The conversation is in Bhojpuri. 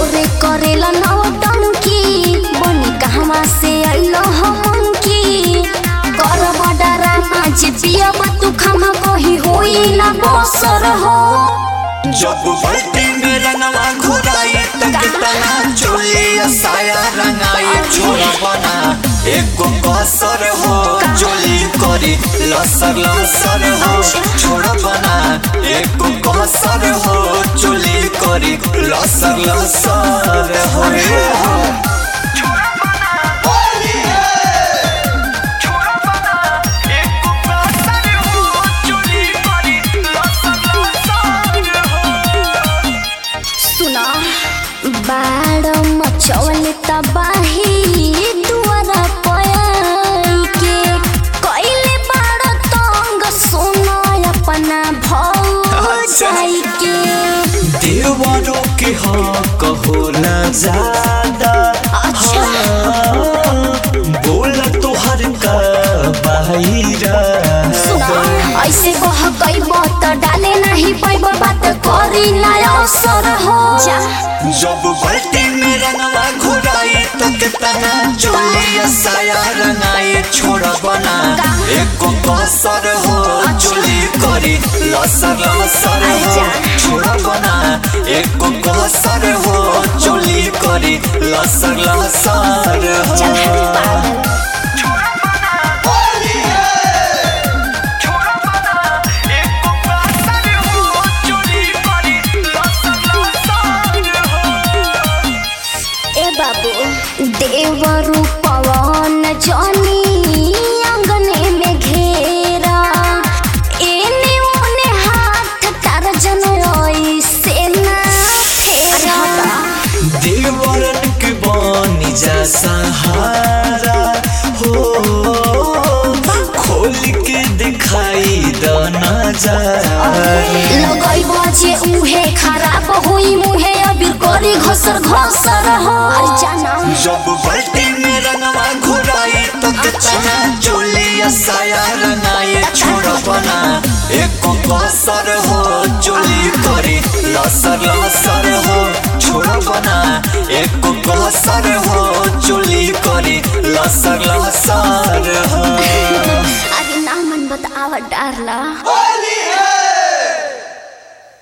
भोरे करेला नौटंकी बनी कहवा से अइलो हमन की कर बडरा नाच पियब तू खमा कही होई ना बसर हो जब बल्टी में रंगवा घुराई तक तना चोलिया साया रंगाई छोरा बना एको कसर हो चोली करी लसर लसर हो छोरा बना एको कसर हो चोली करी लसर लसर हो सुना बाड़ मचौल तबाही दुआरा पयाई के कइले बाड़ तंग सुनो अपना भौजाई के देवरों के हक होला ज्यादा अच्छा। हाँ, बोला तोहर का बाहिरा सुना ऐसे कह कइब त डाले नहीं पैब बात करी ना असर हो जब बल्टी में रंगवा घुराई तक तना चोलिया साया रंगाई छोड़ा बना एको कसर हो चोली करी लसर लसर हो छोड़ा बना एको कसर हो चोली करी लसर लसर चल हट हो पागल ए बाबू देवरु पवन जनी अंगने में घेरा एने ओने हाथ तार जन से ना फेरा देवरन के बनी जा सहारा हो खोल के दिखाई द नजारा लगई बजे उहे खराब होई मुहे अबीर करी घसर घसर हो अरे जाना जब बल्टी में रंगवा घुराई तो कितना चोलिया साया रंगाई छोड़ बना एको कसर हो चोली करी लसर लसर हो छोड़ बना एको कसर हो चोली करी लसर लसर हो अरे ना मन बतावा डारला